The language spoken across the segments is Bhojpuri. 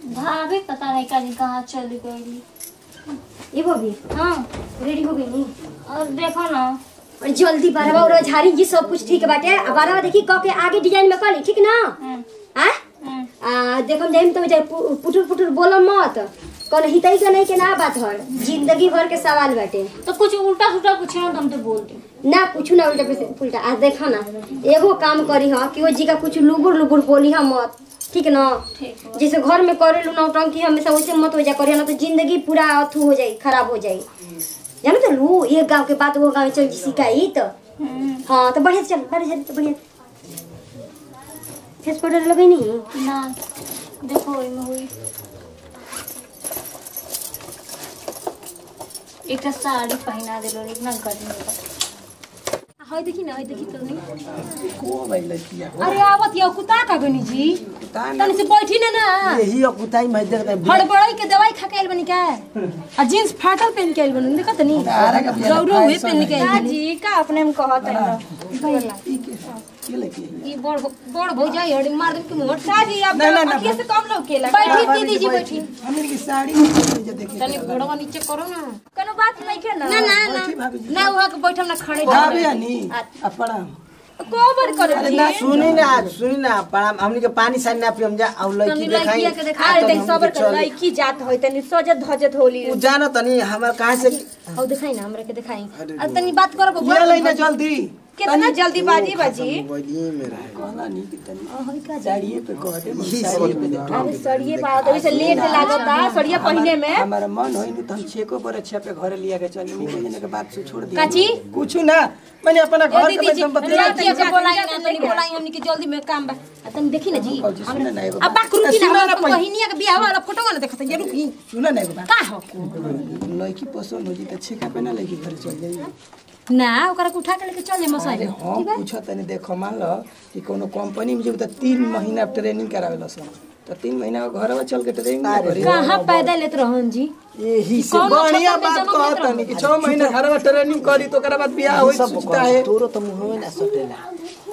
भाभी पता नहीं कहीं कहाँ चली गई ये भाभी हाँ रेडी हो गई नी और देखो ना और जल्दी बारहवा और झाड़ी जी सब कुछ ठीक बाटे आ बारहवा देखी क के आगे डिजाइन में करी ठीक ना हम्म, हाँ हम्म। आ देखम जाइम तो जाए पु- पुटुर पुटुर बोलो मत कौन हितई के नहीं के ना बात हर जिंदगी भर के सवाल बाटे तो कुछ उल्टा सुल्टा पूछे ना तो हम तो बोल दी ना पूछू ना उल्टा पे उल्टा आज देखा ना एगो काम करी हा कि वो जी का कुछ लुगुर लुगुर बोली हा मत ठीक ना ठीक है जैसे घर में करे लू नौटंकी हमेशा वैसे मत हो जा करे ना तो जिंदगी पूरा अथू हो जाई खराब हो जाई जानो तो लू ये गांव के बात वो गांव में चल जी सिकाई तो हम्म, हाँ तो बढ़िया से चल बढ़िया से तो बढ़िया फेस पाउडर लगे नहीं ना देखो ओहिमे हुई एक साड़ी पहना दिलो इतना गर्मी बा हाय देखी ना हाय देखी तो नहीं को भाई लड़किया अरे आवत यो कुता का गनी जी तनी से बैठी ना ना यही अकुताई मैं देखता है हड़बड़ाई के दवाई खा के आइल बनी का आ जींस फाटल पहन के आइल बनी देखत नी तारा का बियाह रौरो हुए फैशन पहन के का आइल बनी जी का अपने में कहत है ये लड़की ई बड़ बड़ भौजाई हड़ी मार दे के मुंह का जी आप ना, ना, ना, अखिए से कम लोग केला बैठी भाभी दीदी जी बैठी। बैठी हमने की साड़ी जो देखिए तनी गोड़वा नीचे करो ना कोनो बात नहीं के ना ना ना ना बैठी भाभी जी ना वहां के बैठम ना खड़े भाभी हनी अपना को बर करे अरे ना सुनी ना सुनी ना प्रणाम हमनी के पानी सानी ना पियम जा और लड़की तनी देखाई लड़किया के देखा अरे देख सबर कर लड़की जात होय तनी सजत धजत होली उ जानो तनी हमर कहां से और दिखाई ना हमरा के दिखाई आ तनी बात करो बबुआ ये लेना जल्दी कितना जल्दी बाजी बाजी बड़ी मेरा है कहला नहीं कि तनी साड़िए पे कह दे ई साड़िए पे देखा अरे सड़िए पा तो से लेट लागता सड़िए पहने में हमारा मन होई नहीं तो हम छेको पर अच्छा पे घरे लिया के चली नहीं कहने के बाद से छोड़ दिया काची? कुछ ना मैंने अपना घर दीदी के जी संपत्ति लड़किया के बोलाई ना तनी बोलाई हमनी के जल्दी में काम बा आ तनी देखी ना जी कौची सुने ना एगो अब बाक रुकी ना सुना हम ना पहिले। बहिनिया के बियाह वाला फोटो ना देखत ये रुकी सुना ना एगो बात का हो लड़की पसंद हो जी तो छेका पे ना लड़की घर चल जाई ना ओकरा के उठा के लेके चल जे मसाई अरे हम पूछो तनी देखो मान लो कि कोनो कंपनी में जब तो तीन महीना ट्रेनिंग करावेला सन तो तीन महीना घरवा चल के ट्रेनिंग करी कहां पैदा लेत रहन जी यही से कौनो बढ़िया छप्पर में बात जमा कहत तनी कि 6 महीना घरवा ट्रेनिंग करी तो ओकरा बाद बियाह होई सोचता है तोरो तो मुंह में ना सटेला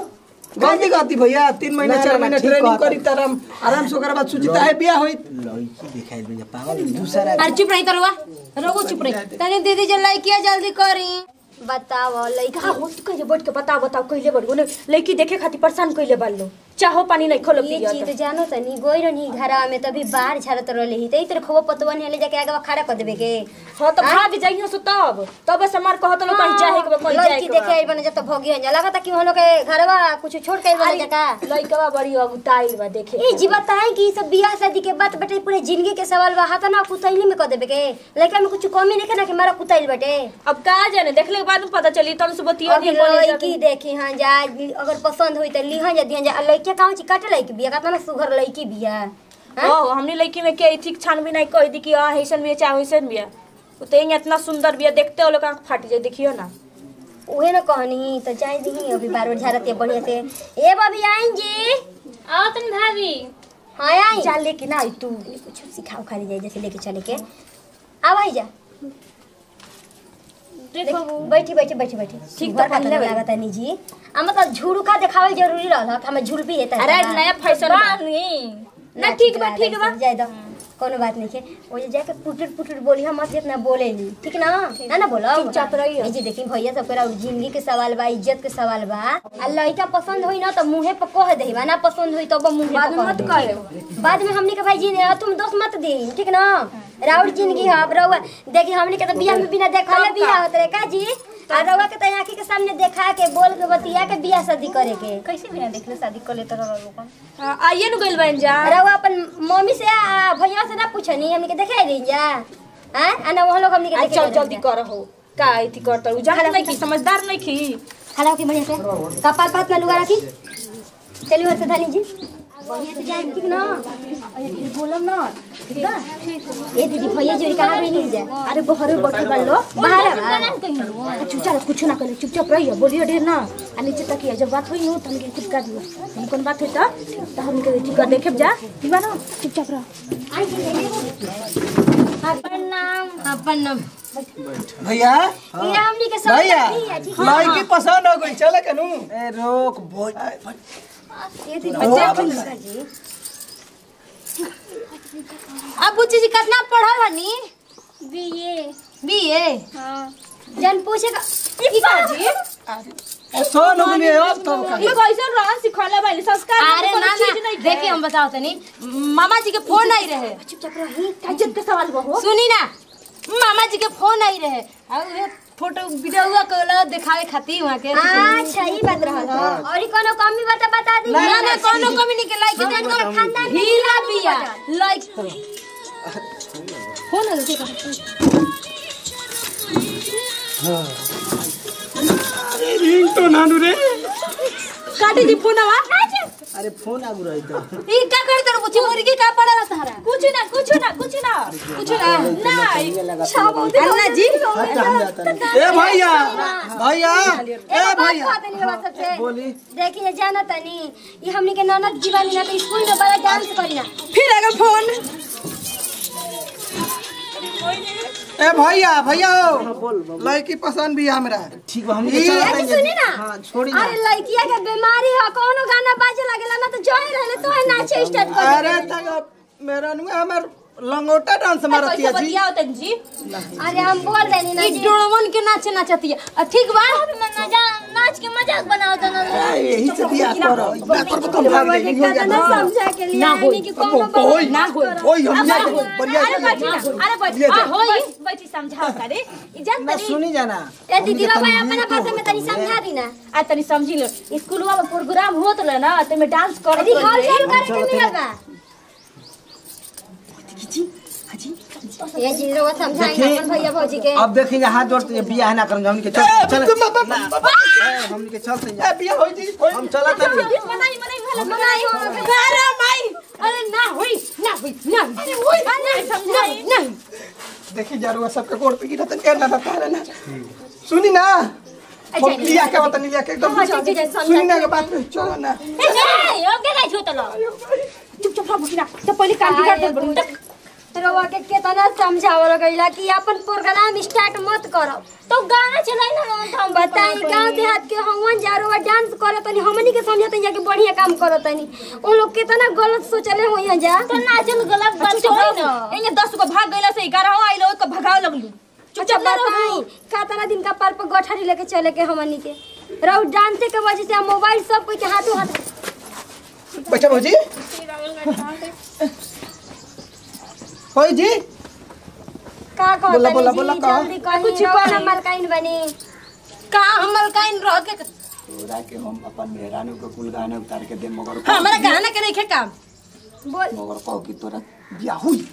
गलती गलती भैया तीन महीना ना, चार ना, महीना ठीक ट्रेनिंग कहत करी तरम आराम से ओकरा बाद सोचता है बियाह होई लड़की दिखाई दे पागल दूसरा अरे चुप रही तरवा रघु चुप रही तनी दीदी जे लड़किया जल्दी करी बताओ लइका हो तू कहिए बैठ के बताओ बताओ कइले बड़गो ने लड़की देखे खातिर परेशान कइले बालो चाहो पानी नहीं खोलो ये पिया चीज तो जानो तनी गोई रही घरवा में तभी बाहर झाड़त रहले ही तई तेरे खबो पतवन ले जाके आगे खड़ा कर देबे के हां तो भाग जाइयो सो तब तब से मार कहत लो कहीं जाए के बा, कहीं जाए लड़की के बा। देखे आई बने जब तो भोगी हो लगता कि हम लोग के घरवा कुछ छोड़ के बने जका लड़कवा बड़ी अगुताई बा देखे ए जी बताएं कि ई सब बियाह शादी के बात बेटे पूरे जिंदगी के सवाल बा हाथ ना कुतैली में कर देबे के लड़का में कुछ कमी नहीं ना कि मारा कुतैल बेटे अब का जाने देखले के बाद में पता चली तब से बतिया अभी लड़की देखी हाँ जा अगर पसंद हुई तो लिहन जा दिहन जा आ लड़के कहाँ छी काटे लड़की बिया का ना सुघर लड़की बिया ओ हमने लड़की में के ठीक छानबीन नहीं कह दी कि हां ऐसन भी चाहे वैसन भी वो तो यहाँ इतना सुंदर भी देखते हो लोग आँख फाट जाए देखियो ना उहे ना कहनी तो जाए दी अभी बार बार झाड़ते बढ़िया से ए बबी आइन जी आओ तुम भाभी हाँ आई जा लेके ना आई तू कुछ सिखाओ खाली जाए जैसे लेके चले के आव आई जा देखो देख, बैठी बैठी बैठी बैठी ठीक सुघर तो पहले पतला लागत है जी आ मतलब झुड़का देखावल जरूरी रहल हमें झुल भी देता अरे नया फैशन बानी ना ठीक बा ठीक बा जाए दो कोनो बात नहीं है वो जे जाके पुटुर पुटुर बोली हम मत इतना बोले ली ठीक ना ना ना बोलो चुपचाप रहियो। ए जी देखी भैया सब करा जिंदगी के सवाल बा इज्जत के सवाल बा आ लड़का पसंद होई ना तो मुंहे पर कह देही बा ना पसंद होई तो वो मुंहे बाद में पर मत कह कहे बाद में हमनी के भाई जी ने तुम दोस्त मत दी ठीक ना राउर जिंदगी है अब रहुआ देखी हमनी के तो बियाह में बिना देखले बियाह होत रहे का जी आ रहुआ के तो आंखी के सामने देखा के बोल के बतिया के बियाह शादी करे के कैसे बिना देखले शादी कर लेते रहो लोगन हाँ, आइए नु गइल बन जा अरे वो अपन मम्मी से आ, भैया से ना पूछनी हमनी के देखे रही जा हैं आ ना वहां लोग हमनी के आ देखे चल रही जल्दी जा। कर हो का इति करता हूँ जान नहीं की समझदार नहीं की खड़ा होके बढ़िया से कपाल पात में लुगा रखी चलिए और से धानी जी बढ़िया से जाए ठीक ना अरे फिर बोलम ना ठीक बा ए दीदी भैया जी कहां भी नहीं जा अरे बहरे बैठल बा लो बाहर बा चुपचाप कुछ ना करे चुपचाप रहियो बोलियो ढेर ना आ नीचे तकिया जब बात होई नु तो हमके कुछ कर दियो हम कौन बात होई तो तो हम के ठीक कर देखे जा ठीक बा ना चुपचाप रह आई प्रणाम अपन नाम भैया ये हमनी के सब भैया लड़की है, ठीक लड़की पसंद हो गई चले कनु ए रोक बोल ये दीदी बच्चा जी अब बुच्ची जी कितना पढ़ल हनी बीए बीए हाँ जन पूछेगा की काजी सोन हो गई अब तब का ये कैसन रहन सिखले बानी संस्कार अरे ना ना देखिए हम बताओ तनी मामा जी के फोन आई रहे चुपचाप रही इज्जत के सवाल बहो सुनी ना मामा जी के फोन आई रहे और वे फोटो वीडियो कॉल दिखावे खातिर वहां के अच्छा ही बात रहल और ई कोनो कमी बता बता दी ना ना कोनो कमी नहीं के लाइक देख तोरा खानदान में हीरा बिया लाइक फोन आलो के रिंग तो नानू रे काटी दी फोन आवा अरे फोन आगु रही तो ई का कर तर बुची मुर्गी का पड़ला तहरा कुछ ना कुछ ना कुछ ना कुछ ना ना अन्ना जी हट हम जाता नहीं ए भैया भैया ए भैया बोली देखिए जाना तनी ये हमनी के ननद जीवानी ना तो स्कूल में बड़ा डांस करी ना फिर अगर फोन ए भैया भैया बोल बोल। लड़की पसंद भी है हमरा ठीक बा हमनी के ई- चल अरे सुनी ना हां छोड़ी ना अरे लड़किया के बीमारी है कोनो गाना बाजे लगेला ना तो जोए रहले तो है नाचे स्टार्ट कर अरे तक मेरा नु हमर लंगोटा डांस मारती कैसे है जी बतिया होतन जी अरे हम बोल देनी ना ई जी डोड़वन के नाचे नाचती है ठीक बा नाच के मजाक बनाओ तो ना ए, यही से बियाह करो बियाह करबो तो भाग जाएगी हो कहता ना जाता समझा के लिए ना आईनी होई। कि कोनो अब होई। ना होई हम जा बढ़िया अरे बैठी ना अरे बैठी ले जा। आ होई बैठी समझाओ करे ई जान ना तनी सुनी जाना ए दीदी बाबा अपना भाषा में तनी समझा दी ना आ तनी समझी लो स्कूलवा में प्रोग्राम होत रहे ना ते में डांस कर अरे हॉल चालू करे के मिलल बा ये जी रोवा समझाएंगे देखी। अपन भैया भौजी के अब देखेंगे हाथ जोड़ते हैं बियाह ना करेंगे हमनी के चल चल ना, ए, हमनी के चल से ए बियाह होई जी होई हम चलत नहीं मनाई मनाई भला मनाई हो अरे माई अरे ना होई ना होई ना अरे होई नहीं समझाई नहीं देखी जरूर सबके गोड़ पे गिरत के ना बता रहे ना सुनी ना हम लिया के बता लिया के एकदम हाँ, जी, जी, जी, समझा सुनी ना के बात में चलो ना ए ओके गाइस होतलो चुप चुप रहो ना तो पहले काम बिगाड़ दे बड़ू रोवा के केतना समझावल गइला कि अपन प्रोग्राम स्टार्ट मत करो तो गाना चलाई ना तो हम बताई गांव देहात के हमन जा रोवा डांस करत तनी हमनी के समझत जा के बढ़िया काम करत तनी उन लोग केतना गलत सोचले होइया जा तो नाचल गलत बात होई ना एने 10 को भाग गइला से 11 आइलो को भगाव लगलू अच्छा बताई कातना दिन का पार पर गठरी लेके चले के हमनी के रहो डांसे के वजह से हम मोबाइल सब कोई के हाथों हाथ बैठा भौजी होई जी का कहत बोला, बोला, तनी बोला, जी, का? जल्दी कहीं कुछ रहो कही। ना मलकाइन बनी का हमल काइन रह के तोरा के हम अपन मेहरानू के कुल गाने उतार के दे मगर हमरा गाना के नहीं काम बोल मगर कहो कि तोरा बियाह हुई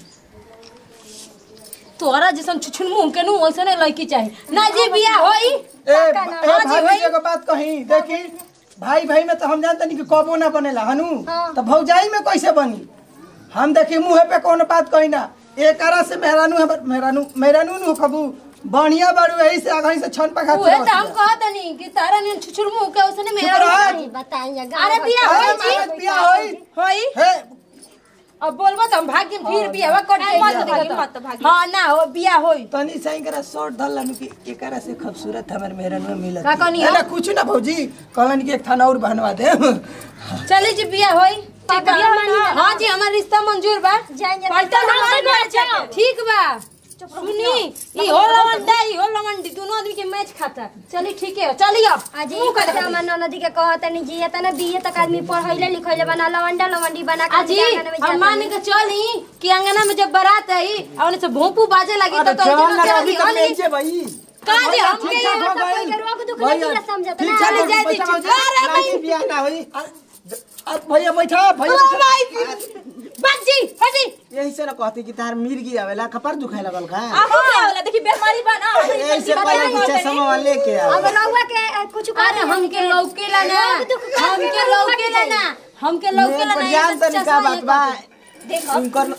तोरा जैसन छुछुन मुंह के नु वैसे नहीं लड़की चाहिए ना जी बिया होई ए का ना? ए हाँ जी, भाभी भाई। एगो बात कही देखी भाई भाई में तो हम जानते नहीं कि कबो ना बनेला हनु हाँ। तो भौजाई में कैसे बनी हम देखी मुंह पे कौन बात कही ना एक आरा से मेहरानू है मेहरानू मेहरानू नु कबू बढ़िया बाड़ू यही से आगे से छन पखा उहे तो हम कहत नहीं कि तारा ने छुछुर मुंह के वैसे नहीं मेरा रह। नहीं। बताइए अरे बिया होई जी बियाह होई होई हे अब बोलबो तो हम भाग्य फिर बिया वा कट मत जाई भागी, मत भागी। हां ना हो बिया होई तनी सही करा शॉर्ट धल लानू कि एकरा से खूबसूरत हमर मेहरानू मिलत का कहनी है हो? ना कुछ ना भौजी कहलन कि एक थाना और बनवा दे चली जी बिया होई ठीक बा बिया मानी ना। हां जी हमार रिश्ता मंजूर बा जाएं जाएं। पलटा हम हमार घर घर जाओ। ठीक बा सुनी ई हो लवंडा ई हो लवंडी दोनों आदमी के मैच खाता चली ठीक है चली अब अजी कहते हमर ननदी के कहत नहीं जी तना बीए तक आदमी पढ़ैले लिखैले बना लवंडा लवंडी बना के अजी बियाह करने में हम जात मान नहीं। के चली कि अंगना में जब बारात आई और उनसे भोंपू बाजे लगी तो तो चल ना चली अभी तक होली लेंचे भाई का जे हम ठीक के ठाक हो कोई गइल। के रोक दुख भैया, नहीं समझत ठीक ना चलो जाए दी, बैठा ठीक। भौजी। अरे नहीं, बियाह ना होई अ- अ- भैया बैठा भैया ओ बैठा। माय बात जी हटी यही से ना कहती कि तार मिर्गी आवेला कपर दुखाए लगल का आहो क्या होला देखी बीमारी बा ना यही से पहले कि चश्मा वाले के अब आवे रउआ के अ, कुछ अरे हमके लौकेला ना हमके लौकेला ना हमके लौकेला ना जान तनी का बात बा उनकर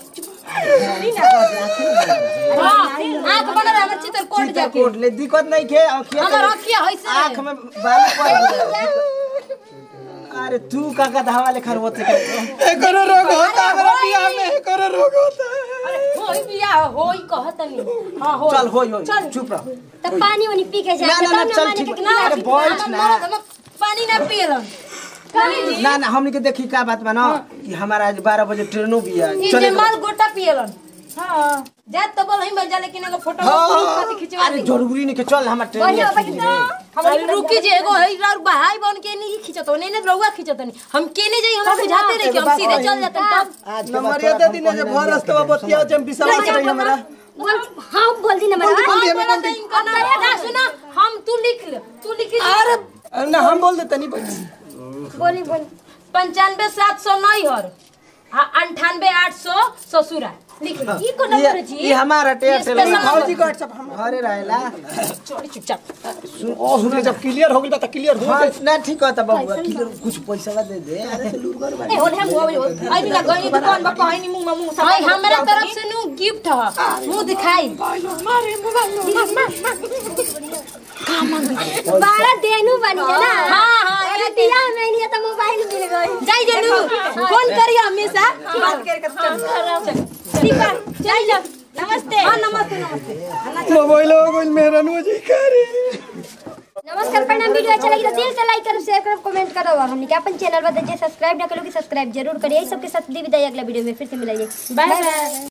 आंख बना रहा हमर चितर कोट चिता जाके कोट ले दिक्कत नहीं के आँखिया हमर आंखिया होइसे आँख में बाल पड़ अरे तू का का धावा लेखर होते एकरो रोग होता है हमरा बियाह में एकरो रोग होता है अरे होई बिया होई कहतनी हां हो चल होई होई चुप रह तो पानी वानी पी के ना जाए ना ना चल ठीक अरे बैठ ना पानी ना पियलन ना ना हमनी के देखी का बात बा ना कि हमारा आज 12 बजे ट्रेनो भी है ई चले जे माल गोटा पियलन हां जात तो बोल ही बजा लेकिन एगो फोटो खाती खिंचवा अरे जरूरी नहीं के चल हमार ट्रेन बढ़िया है बैठ तो हम रुकी जे एगो है रार भाई बन के नहीं खिंचतो नहीं नहीं रउआ खिंचतो नहीं हम केने जाई हम बुझाते रहे कि हम सीधे चल जाते तब आज के नंबर बाद ये थोड़ा दे दी ना जे भर रास्ता बतिया जम बिसरा से हमरा बोल हाँ बोल दी ना मेरा बोल दी, हमें बोला बोल दी। इनका ना ना सुना हम तू लिख ले तू लिख ले अरे ना हम बोल देते नहीं बच्ची बोली बोल पंचानवे सात सौ नैहर अंठानवे आठ सौ ससुरा लिख ले ई को नंबर है जी ये हमारा टे ये special number। फौजी का WhatsApp हम घरे रहेला छोड़ी चुपचाप सुन जब क्लियर हो गई बात क्लियर हो हाँ ना ठीक होता बाबू किलो कुछ पैसा दे दे अरे से लूर कर ए होने हम वो आई ना गई दुकान बा कहीं मुंह में मुंह सब हमरा तरफ से नु गिफ्ट ह मुंह दिखाई बारह देनु बनी है ना हाँ, हाँ, अरे ये दिया में नहीं है तो मोबाइल मिल गई जाई जनु फोन करिए हमेशा बात करके चल ठीक है जाई जा नमस्ते हां नमस्ते नमस्ते मोबाइल हो गई मेहरानू जी करे नमस्कार प्रणाम वीडियो अच्छा लगी तो दिल से लाइक करो शेयर करो कमेंट करो और हमने क्या अपन चैनल पर सब्सक्राइब ना करो कि सब्सक्राइब जरूर करिए इस सबके साथ दी विदाई अगला वीडियो में फिर से मिलाइए बाय बाय